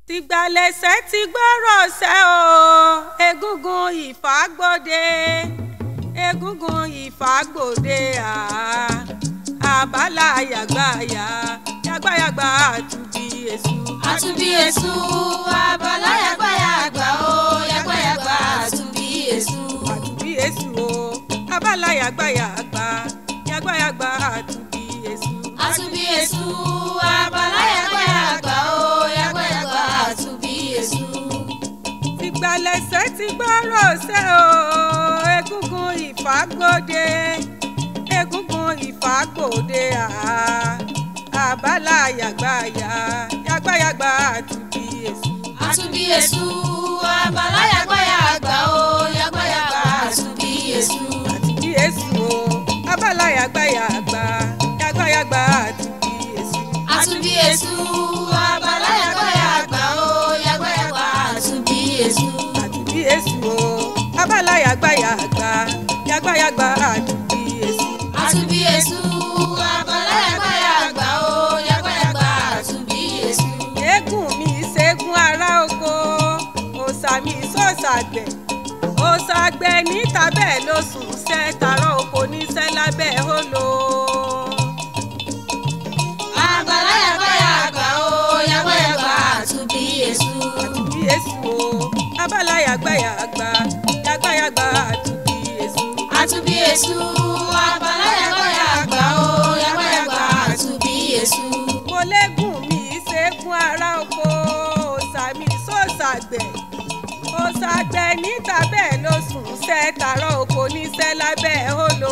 tìgbàlẹ̀sẹ̀ ti gbọ́rọ̀ ṣẹ́ o egungun ìfàgbọ́dé egungun ìfàgbọ́dé àbálà yàgbáyà yàgbáyàgbà àtúbí èṣù. àtúbí èṣù abala yàgbáyàgbà o yàgbáyàgbà àtúbí èṣù. àtúbí èṣù o abálà yàgbáyàgbà yàgbáyàgbà àtúbí èṣù. àtúbí èṣù abala yàgbáyàgbà o yàgbáyàgbà àtúbí èṣù. tìgbàlẹ̀sẹ̀ ti gbọ́rọ̀ ṣẹ́ o egungun ìfàgbọ́dé egungun ìfàgbọ́dé àbálà yàgbáyà yàgbáyàgbà àtúbí èṣù. àtúbí èṣù abala yàgbáyàgbà o yàgbáyàgbà àtúbí èṣù. àtúbí èṣù o abálà yàgbáyàgbà yàgbáyàgbà àtúbí èṣù. àtúbí èṣù abala yàgbáyàgbà o yàgbáyàgbà àtúbí èṣù. àtúbí èṣù o abálà yàgbáyàgbà yàgbáyàgbà àtúbí èṣù. àtúbí èṣù abala yàgbáyàgbà o yàgbáyàgbà àtúbí èṣù. eégún mi ṣẹ́gun ará oko òòṣà mi sọ̀sàgbẹ̀ òòṣàgbẹ̀ níta bẹ́ẹ̀ ló sùn ṣẹ́ tààrọ̀ oko níṣẹ́ lábẹ́ hóló. abala yàgbáyàgbà o yàgbáyàgbà àtúbí èṣù. àtúbí èṣù o abala yàgbáyàgbà yàgbáyàgbà àtúbí èṣù. àtúbí èṣù abala yàgbáyàgbà o yàgbáyàgbà àtúbí èṣù. mo lẹ́gùn mi ṣẹ́gun ará oko òòṣà mi sọ̀sàgbẹ̀ òòṣàgbẹ̀ níta bẹ́ẹ̀ ló sùn ṣẹ́ tààrọ̀ oko níṣẹ́ lábẹ́ hóló.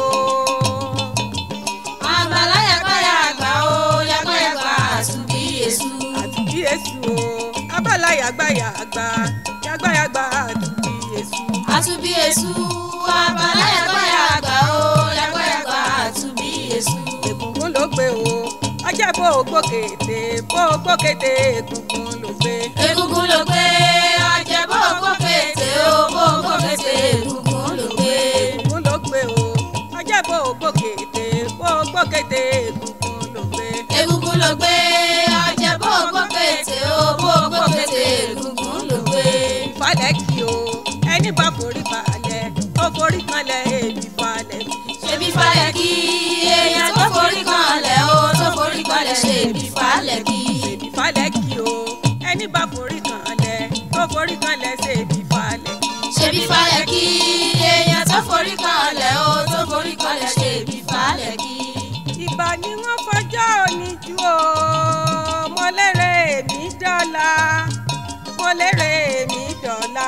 abala yàgbáyàgbà o yàgbáyàgbà àtúbí èṣù. àtúbí èṣù o abala yàgbáyàgbà yàgbáyàgbà àtúbí èṣù. àtúbí èṣù abala yàgbáyàgbà o yàgbáyàgbà àtúbí èṣù. egungun ló gbé o ọjà bó o gbókété bó o gbókété egungun ló gbé. egungun ló gbé ọjẹ bó gbókété o bó gbókété egungun ló gbé. egungun ló gbé o ọjà bó o gbókété bó o gbókété egungun ló gbé. egungun ló gbé ọjẹ bó gbókété o bó gbókété egungun ló gbé. ìfalẹ̀ kì o ẹni bá forí balẹ̀ ó forí kanlẹ̀ èmi falẹ̀ kì. ṣebí falẹ̀ kí èèyàn tó forí kanlẹ̀ o tó forí kanlẹ̀ ṣebí falẹ̀ kí. èmi falẹ̀ kì o ẹni bá forí kanlẹ̀ ó forí kanlẹ̀ ṣèbí falẹ̀ kì. ṣebí falẹ̀ kí èèyàn tó forí kanlẹ̀ o tó forí kanlẹ̀ ṣebí falẹ̀ kí. ìbà ni wọ́n fọjọ́ òní ju o mo lérè èmi dọ́là mo lérè èmi dọ́là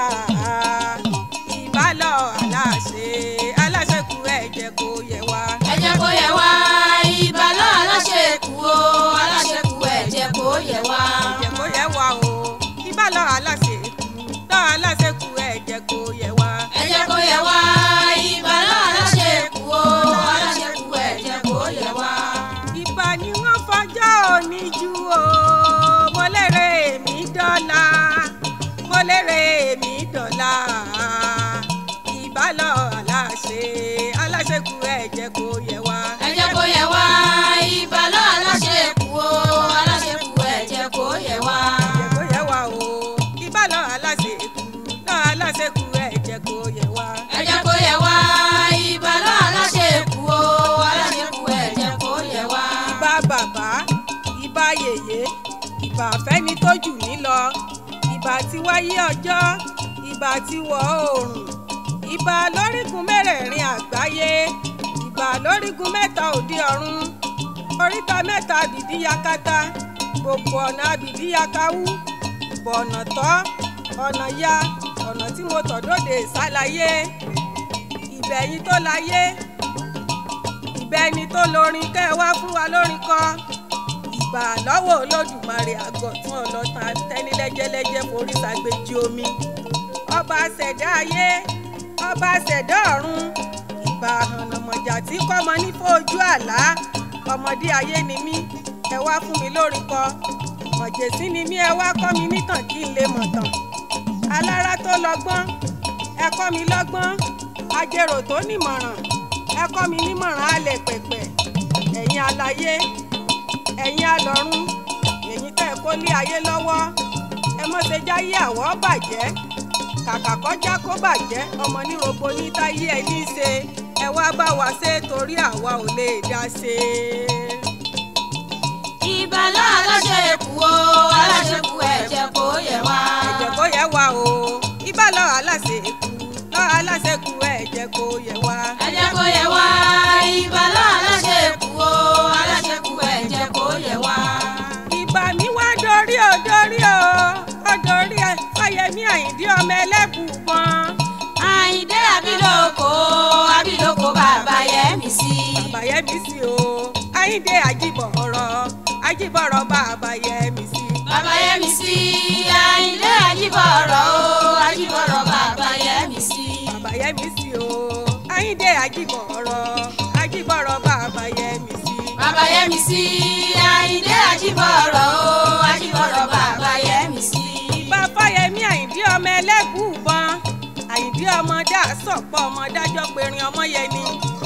ìbálọ̀ aláṣẹ aláṣẹ kú ẹ̀jẹ̀ kó yẹ wá. ẹ jẹ́ kó yẹ wá ìbálò aláṣẹ kú o aláṣẹ kú ẹ jẹ́ kó yẹ wá. ẹ̀jẹ̀ kó yẹ wá o ìbálọ̀ aláṣẹ kú tọ́ aláṣẹ kú ẹ̀jẹ̀ kó yẹ wá. ẹ jẹ́ kó yẹ wá ìbálò aláṣẹ kú o aláṣẹ kú ẹ jẹ́ kó yẹ wá. ìbà ni wọ́n fọjọ́ òní ju o mo lérè èmi dọ́là mo lérè èmi dọ́là ìbálọ̀ aláṣẹ aláṣẹ kú ẹ̀jẹ̀ kó yẹ wá. ẹ jẹ́ kó yẹ wá ìbálò aláṣẹ kú o aláṣẹ kú ẹ jẹ́ kó yẹ wá. ẹ̀jẹ̀ kó yẹ wá o ìbálọ̀ aláṣẹ kú náà aláṣẹ kú ẹ̀jẹ̀ kó yẹ wá. ẹ jẹ́ kó yẹ wá ìbálò aláṣẹ kú o aláṣẹ kú ẹ jẹ́ kó yẹ wá. ìbà bàbá ìbà yèyé ìbà fẹ́ni tó jù mí lọ ìbà tí wáyé ọjọ́ ìbà tí wọ̀ oòrùn ìbà lórígun mẹ́rẹ̀ẹ̀rin àgbáyé ìbà lórígun mẹ́ta òde ọ̀run oríta mẹ́ta àbìdí yakata gbogbo ọ̀nà àbìdí yakawú bọ̀nà tọ́ ọ̀nà ya ọ̀nà tí mo tọ̀ dóde ìsàlàyé ìbẹ̀yìn tó láyé ìbẹ́ni tó lórin kẹ́ ẹ wá fún wa lórin kọ́ ìbà lọ́wọ́ olódùmarè àgọ́ tún ọlọ́ta tẹ́ni lẹ́jẹ́lẹ́jẹ́ forí sàgbéjì omi ọba ṣẹ̀dá ayé ọba ṣẹ̀dá ọ̀run ìbà àhànàmọ̀jà tí kọ́mọ ní fojú àlá ọmọdé ayé ni mí ẹ wá fún mi lórin kọ mọ̀jẹ̀sí ni mí ẹ wá kọ́ mi nítàn kí n lè mọ̀ tàn alára tó lọ́gbọ́n ẹ kọ́ mi lọ́gbọ́n ajérò tó nímọ̀ràn ẹ kọ́ mi nímọ̀ràn alẹ̀ pẹ̀pẹ̀ ẹ̀yin aláyé ẹ̀yin alọ́run ẹ̀yin tẹ́ ẹ kó lé ayé lọ́wọ́ ẹ mọ́ ṣe jáyé àwọ̀ bàjẹ́ kàkà kọjá kó bàjẹ́ ọmọ nírogbo ní táyé ẹ ní í ṣe ẹ wá bá wa ṣe torí àwa ò lè dá ṣe. ìbálò aláṣẹkù o aláṣẹkù ẹ̀jẹ̀ kò yẹ wá. ẹ̀jẹ̀ kó yẹ wá o ibà lọ aláṣekù lọ aláṣekù ẹ̀jẹ̀ kó yẹ wá. ẹ̀jẹ̀ kò yẹ wá. ìbálò aláṣẹkù o aláṣẹkù ẹ̀jẹ̀ kò yẹ wá. ìbà mi wá dorí o dorí o ó dorí ẹ fáyemí àyíndí ọmọ ẹlẹ́bùbọn. àyìndé abiloko abiloko bàbá yẹmi sí. bàbáyẹmí sí o àyíndé àjíbọ̀rọ̀ àjíbọ̀rọ̀ bàbáyẹmí sí. bàbá yẹmi sí. àyìndé ajíbọ̀rọ̀ o ajíbọ̀rọ̀ bàbá yẹmi sí. bàbáyẹmí sí o àyíndé àjíbọ̀rọ̀ àjíbọ̀rọ̀ bàbáyẹmí sí. bàbá yẹmi sí. àyìndé ajíbọ̀rọ̀ o ajíbọ̀rọ̀ bàbá yẹmi sí. ìbà fáyemí àyíndí ọmọ ẹlẹ́bùbọn àyíndí ọmọ dá sọ̀pọ̀ ọmọ dájọ́ perin ọmọ yẹni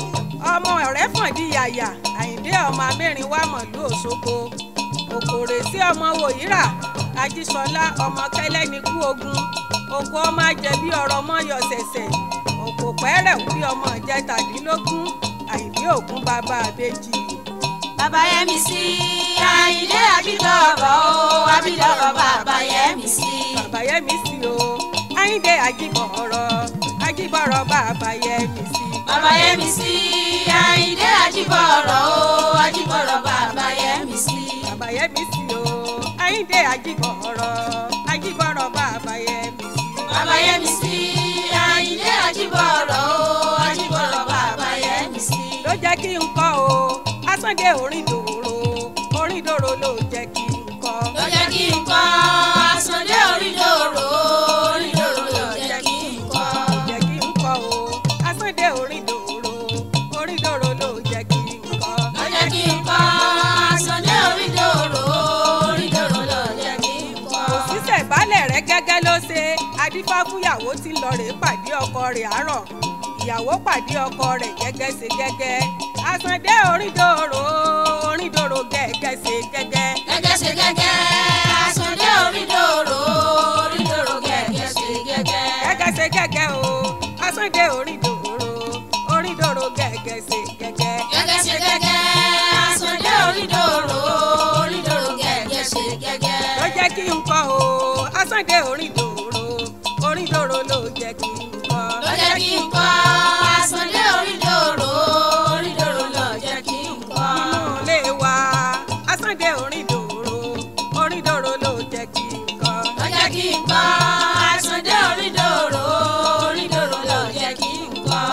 ọmọ ọ̀rẹ́ fọ̀dí yàyà àyíndé ọmọ amẹ́rin wà mọ̀lú òṣogbo òkòrè sí ọmọ wòyíra ajísọlá ọmọ kẹlẹ́ni kú ogun oko ọmọ ajẹbí ọ̀rọ̀ ọmọ yọ ṣẹ̀ṣẹ̀ òkò pẹ́rẹ̀ bí ọmọ ìjẹtàdínlógún àyíndé ògún bàbá àbẹ́jì bàbá yẹmi sí. àyìndé ajíbọ̀rọ̀ o ajíbọ̀rọ̀ bàbá yẹmi sí. bàbáyẹmí sí o àyíndé àjíbọ̀rọ̀ àjíbọ̀rọ̀ bàbáyẹmí sí. bàbá yẹmi sí. àyìndé ajíbọ̀rọ̀ o ajíbọ̀rọ̀ bàbá yẹmi sí. bàbáyẹmí sí o àyíndé àjíbọ̀rọ̀ àjíbọ̀rọ̀ bàbáyẹmí sí. bàbá yẹmi sí. àyìndé ajíbọ̀rọ̀ o ajíbọ̀rọ̀ bàbá yẹmi sí. ló jẹ́ kí n kọ́ o asánde orin dòrò orin dòrò ló jẹ́ kí n kọ́. ló jẹ́ kí n kọ́ àsọdé orídòrò orídòrò ló jẹ́ kí n kọ́. ló jẹ́ kí n kọ́ o asánde orin dòrò orin dòrò ló jẹ́ kí n kọ́. ló jẹ́ kí n kọ́ àsọdé orídòrò orídòrò ló jẹ́ kí n kọ́. òṣìṣẹ́ ìbálẹ̀ rẹ̀ gẹ́gẹ́ ló ṣe adífá fúyàwó tí ń lọ rèé pàdé ọkọ rẹ̀ àárọ̀ ìyàwó pàdé ọkọ rẹ̀ gẹ́gẹ́ ṣe gẹ́gẹ́ àsàndé orídòrò orídòrò gẹ́gẹ́ ṣe gẹ́gẹ́ gẹ́gẹ́ ṣe gẹ́gẹ́ àsọdé orídòrò orídòrò gẹ́gẹ́ ṣe gẹ́gẹ́. gẹ́gẹ́ ṣe gẹ́gẹ́ o àsàndé orídòrò orídòrò gẹ́gẹ́ ṣe gẹ́gẹ́ gẹ́gẹ́ ṣe gẹ́gẹ́ àsọdé orídòrò orídòrò gẹ́gẹ́ ṣe gẹ́gẹ́. ló jẹ́ kí n kọ́ o àsàndé orídòrò orídòrò ló jẹ́ kí n kọ́. ló jẹ́ kí n kọ́ àsọdé orídòrò orídòrò ló jẹ́ kí n kọ́. nínú ilé wa àsàndé orídòrò orídòrò ló jẹ́ kí n kọ́. ló jẹ́ kí n kọ́ àsọdé orídòrò orídòrò ló jẹ́ kí n kọ́.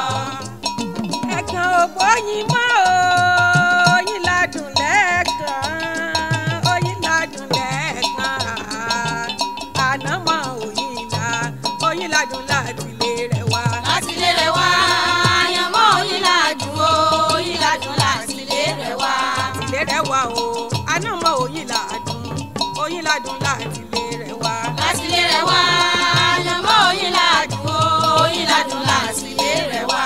ẹ̀kan òpó yín mọ́ o oyin ládùn lẹ́ẹ̀kan oyin ládùn lẹ́ẹ̀kan ànámọ́ oyin la oyin ládùn láti lè rẹ̀ wá. láti lé rẹ̀ wá àyànmọ́ oyin ládùn o oyin ládùn láti lé rẹ̀ wá. lè rẹ̀ wá o ànámọ́ oyin ládùn oyin ládùn láti lè rẹ̀ wá. láti lé rẹ̀ wá àyànmọ́ oyin ládùn o oyin ládùn láti lé rẹ̀ wá.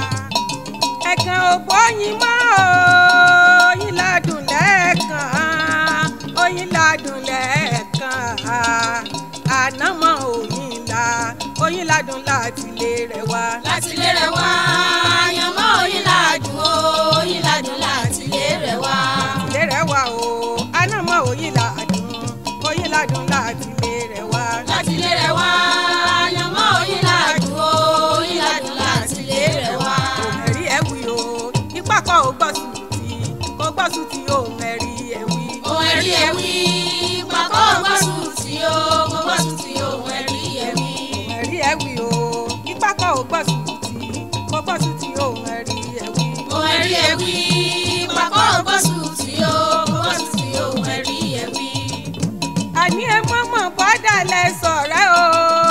ẹ̀kan òpó yín mọ́ o oyin ládùn lẹ́ẹ̀kan oyin ládùn lẹ́ẹ̀kan ànámọ́ oyin la oyin ládùn láti lè rẹ̀ wá. láti lé rẹ̀ wá àyànmọ́ oyin ládùn o oyin ládùn láti lé rẹ̀ wá. lè rẹ̀ wá o ànámọ́ oyin ládùn oyin ládùn láti lè rẹ̀ wá. láti lé rẹ̀ wá àyànmọ́ oyin ládùn o oyin ládùn láti lé rẹ̀ wá. ẹ̀rí ẹ̀ wí o ipá kan ò gbọ́ sùn tí kò gbọ́ sùn tí òun ẹ̀rí ẹ̀ wí. ohun ẹ̀rí ẹ̀ wí pàkó gbọ́sùn tí ó gbọ́sùn tí ohun ẹ̀rí ẹ̀ wí. ẹ̀rí ẹ̀ wí o ipá kan ò gbọ́ sùn tí kò gbọ́ sùn tí òun ẹ̀rí ẹ̀ wí. ohun ẹ̀rí ẹ̀ wí pàkó gbọ́sùn tí ó gbọ́sùn tí ohun ẹ̀rí ẹ̀ wí. àní ẹ mọ́mọ́ bọ́dà lẹ sọ̀rẹ́ o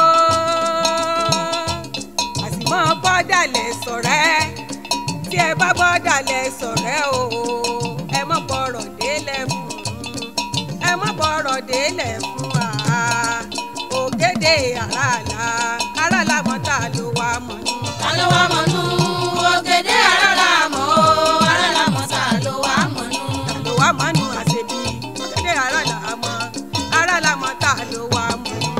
àsìmọ́ bọ́dà lẹ sọ̀rẹ́ tí ẹ bá bọ́dà lẹ sọ̀rẹ́ o ẹ mọ́ bọ̀rọ̀ délẹ̀ fún ẹ mọ́ bọ̀rọ̀ délẹ̀ fún wa ògèdè àràlà àràlà mọ́ta ló wà mọ́ ní. ta ló wá mọ̀nú ògèdè àràlà mọ́ o àràlà mọ́ ta ló wá mọ̀nú. ló wà mọ́ nù àṣebí ògèdè àràlà mọ́ àràlà mọ́ta ló wà mọ́ ní.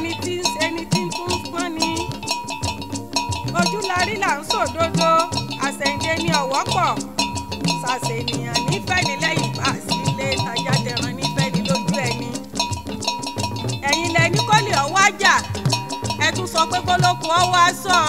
ẹni tí ń ṣe ni tí ń tún pọ́n ni ojú la rí là ń sòdodo àṣẹ̀ǹde ni ọ̀wọ́ pọ̀ ṣàṣènìyàn nífẹ̀ẹ́ ní lẹ́yìn bá sí ilé ìtajà tẹran nífẹ̀ẹ́ ní lójú ẹni ẹ̀yin lẹni kó lè ọwọ́ àjà ẹ tún sọ pé kólókù ọwọ́ aṣọ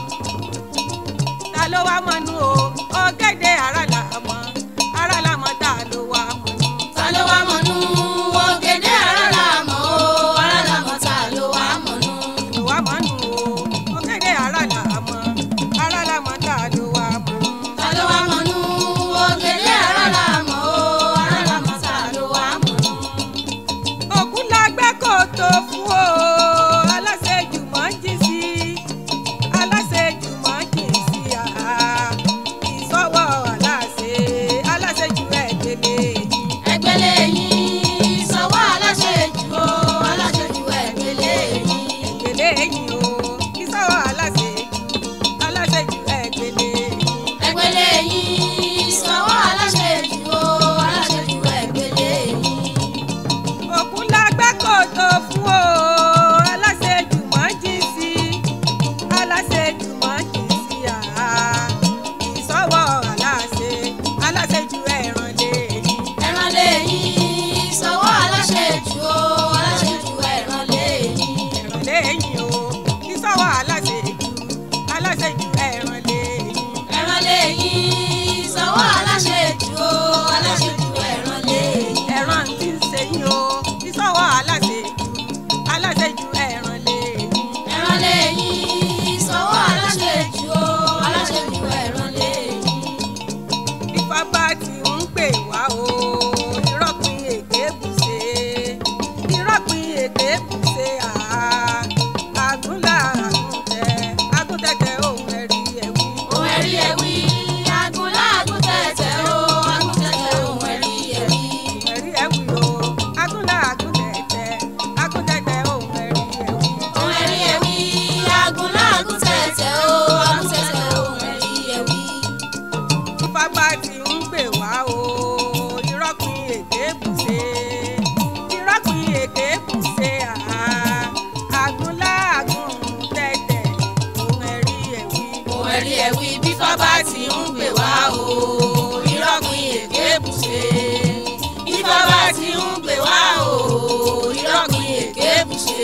ta ló wá mọ́nú o ọ̀gẹ́dẹ̀ ara là mọ́ ara là mọ́ ta ló wá mọ́nú. ta ló wá mọ̀nú ògèdè ara là mọ̀ ó ara là mọ̀ ta ló wá mọ̀nú. ló wá mọ́nú o ọ̀gẹ́dẹ̀ ara là mọ́ ara là mọ́ ta ló wá mọ́nú. ta ló wá mọ̀nú ògèdè ara là mọ̀ ó ara là mọ̀ ta ló wá mọ̀nú. òkú la gbẹ́ kòtò fún o aláṣejù mọ́ jí sí aláṣejù mọ́ jí sí àá ìsọwọ́ aláṣẹ aláṣejù ẹ̀ gbélé yìí. ẹgbẹ́lẹ́ yín sọ̀wọ́ aláṣẹ jù ó aláṣẹ jù ẹgbẹ́lẹ́ yín. gbélé yìí o ìsọwọ́ aláṣejù aláṣejù ẹ̀ gbélé yìí. ẹgbẹ́lẹ́ yín sọ̀wọ́ aláṣẹ jù ó aláṣẹ jù ẹgbẹ́lẹ́ yín. òkú la gbẹ́ kòtò fún o aláṣejù mọ́ jí sí aláṣejù mọ́ jí sí àá ìsọwọ́ aláṣẹ aláṣejù ẹ̀ràn lé yìí. ẹran lé yín sọ̀wọ́ aláṣẹ jù ó aláṣẹ jù ẹran lé yín. ẹ̀ràn lé yìí o ìsọwọ́ aláṣejù aláṣejù ẹ̀ràn lé yìí. ẹran lé yín sọ̀wọ́ aláṣẹ jù ó aláṣẹ jù ẹran lé yín. ẹ̀ràn tí ń ṣe yín o ìsọwọ́ aláṣejù aláṣejù ẹ̀ràn lé yìí. ẹran lé yín sọ̀wọ́ aláṣẹ jù ó aláṣẹ jù ẹran lé yín. Ifá bá ti ń pè wá o ìrọ́pin èké bùṣe ìrọ́pin èké bùṣe àá àgúnlá àgúntẹ àgúntẹ̀tẹ̀ òun ẹ̀rí ẹ̀wí. ohun ẹ̀rí ẹ̀wí agunlá agúntẹ̀tẹ̀ ó agúntẹ̀tẹ̀ ohun ẹ̀rí ẹ̀wí. ẹ̀rí ẹ̀wí o àgúnlá àgúntẹ̀tẹ̀ àgúntẹ̀tẹ̀ òun ẹ̀rí ẹ̀wí. ohun ẹ̀rí ẹ̀wí agunlá agúntẹ̀tẹ̀ ó agúntẹ̀tẹ̀ ohun ẹ̀rí ẹ̀wí. Ifá bá ti ń pè wá o ìrọ́pin èké bùṣe ìrọ́pin èké bùṣe àá àgúnlá àgúntẹ̀tẹ̀ òun ẹ̀rí ẹ̀wí. ohun ẹ̀rí ẹ̀wí bí fábá ti ń pè wá o ìrọ́pin èké bùṣe. bí fábá ti ń pè wá o ìrọ́pin èké bùṣe.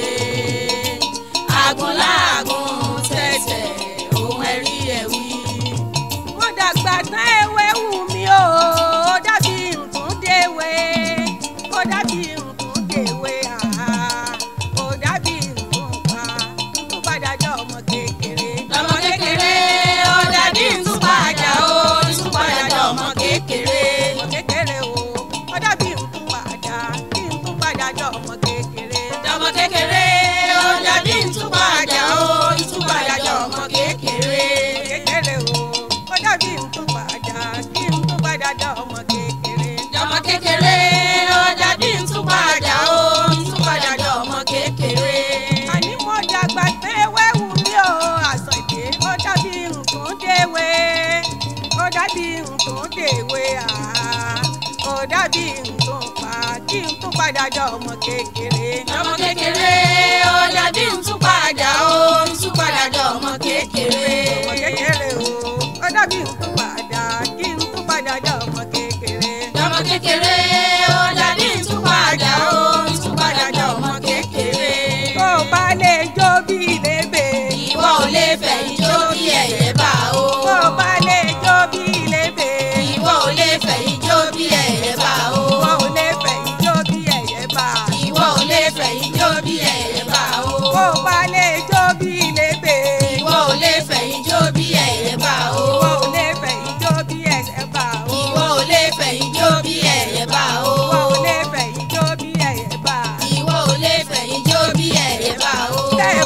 agunlá agúntẹ̀tẹ̀ ohun ẹ̀rí ẹ̀wí. mo dàgbà tán ewé wù mí o ó dàbí nǹkan déwé ó dàbí nǹkan déwé àá ó dàbí nǹkan pa nǹkan padà jọ ọmọ kékeré. lọmọ kékeré ó dàbí ntúpàjà ó ntúpàjà jọ ọmọ kékeré. ọmọ kékeré o ó dàbí nǹkan padà kí nǹkan padà jọ ọmọ kékeré. lọmọ kékeré ó dàbí ntúpàjà ó ntúpàjà jọ ọmọ kékeré. kékeré o ó dàbí nǹkan padà kí nǹkan padà jọ ọmọ kékeré. lọmọ kékeré ó dàbí ntúpàjà ó ntúpàjà jọ ọmọ kékeré. àní mo dàgbà pé wẹ́wù mi ò àsàn ìdè ó dàbí nǹkan déwé ó dàbí nǹkan déwé àá ó dàbí nǹkan pa kí n tún padà jọ ọmọ kékeré. lọmọ kékeré ó dàbí ntúpàjà ó ntúpàjà jọ ọmọ kékeré. ọmọ kékeré o ó dàbí nǹkan padà kí n tún padà jọ ọmọ kékeré. lọmọ kékeré ó dàbí ntúpàjà ó ntúpàjà jọ ọmọ kékeré. tó o bá lè jó bí lébè. ìwọ ò lè fẹ̀ ijó bí ẹ̀yẹ bá o. tó o bá lè jó bí lébè. ìwọ ò lè fẹ̀ ijó bí ẹ̀yẹ bá o. ìwọ ò lè fẹ̀ ijó bí ẹ̀yẹ bá. ìwọ ò lè fẹ̀ ijó bí ẹ̀yẹ bá o. tó o bá lè jó bí lébè. ìwọ ò lè fẹ̀ ijó bí ẹ̀yẹ bá o. ìwọ ò lè fẹ̀ ijó bí ẹ̀yẹ bá. ìwọ ò lè fẹ̀ ijó bí ẹ̀yẹ bá o. ìwọ ò lè fẹ̀ ijó bí ẹ̀yẹ bá. ìwọ ò lè fẹ̀ ijó bí ẹ̀yẹ bá o. tẹ́ ẹ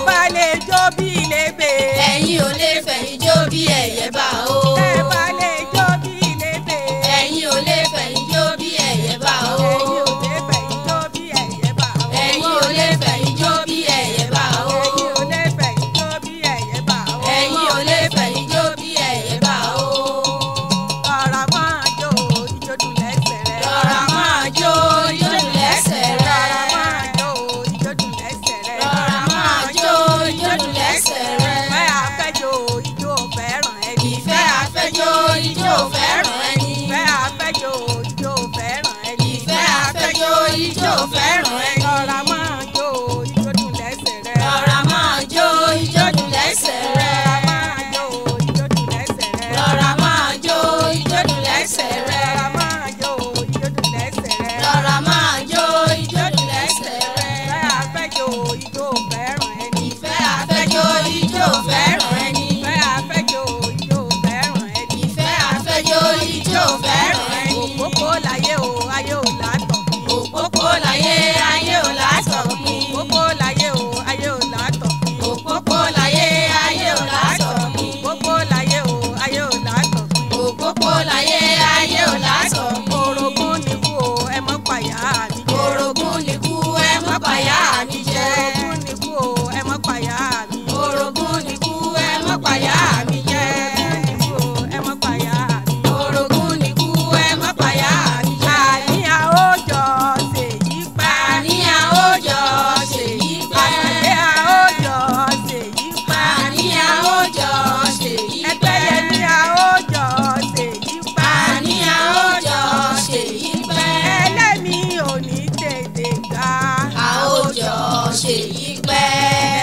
fẹ́ràn ẹni. ìfẹ́ àfẹ́jọ́ ijó fẹ́ràn ẹni. ìfẹ́ àfẹ́jọ́ ijó fẹ́ràn ẹni. ìfẹ́ àfẹ́jọ́ ijó fẹ́ràn ẹni. òpópó láyé o ayé ò látọ̀. òpópó láyé ayé ò lásọ̀ mi. òpópó láyé o ayé ò látọ̀. òpópó láyé ayé ò lásọ̀ mi. òpópó láyé o ayé ò látọ̀. òpópó láyé ayé ò lásọ̀ mi. orogún ni kú o ẹ mọ́ pàyà mi jẹ́. orogún ni kú ẹ mọ́ pàyà mi jẹ́. orogún ni kú o ẹ mọ́ pàyà mi. orogún ni kú ẹ mọ́ pàyà mi jẹ́. orogún ni kú o ẹ mọ́ pàyà mi. orogún ni kú ẹ mọ́ pàyà mi jẹ́. àníyàn ó jọ ṣèyí pa. àníyàn ó jọ ṣèyí pẹ́. àníyàn ó jọ ṣèyí pa. àníyàn ó jọ ṣèyí ẹgbẹ́ pẹ́. yẹn ní a ó jọ ṣèyí pa. àníyàn ó jọ ṣèyí pẹ́. ẹlẹ́ni ò ní tètè gbà. a ó jọ ṣèyí pẹ́.